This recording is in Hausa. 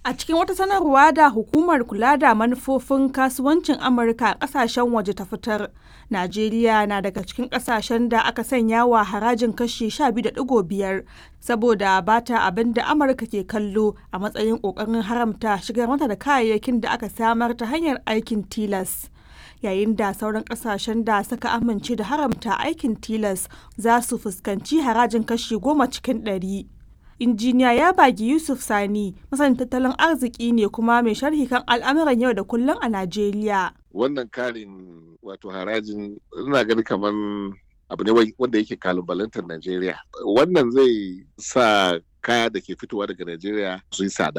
A cikin wata sanarwa da hukumar kula da manufofin kasuwancin Amurka a kasashen waje ta fitar, Najeriya na daga cikin kasashen da aka sanya wa harajin kashi 12.5 saboda ba ta abin da Amurka ke kallo a matsayin ƙoƙarin haramta shigar mata da kayayyakin da aka samar ta hanyar aikin tilas. Yayin da sauran kasashen da suka amince da haramta aikin tilas za su fuskanci harajin kashi 10 cikin ɗari. injiniya ya bagi yusuf sani masanin tattalin arziki ne kuma mai sharhi kan al'amuran yau da kullum a najeriya wannan karin wato harajin ina gani kamar abu ne wanda yake kalubalantar najeriya wannan zai sa kaya da ke fitowa daga najeriya su yi tsada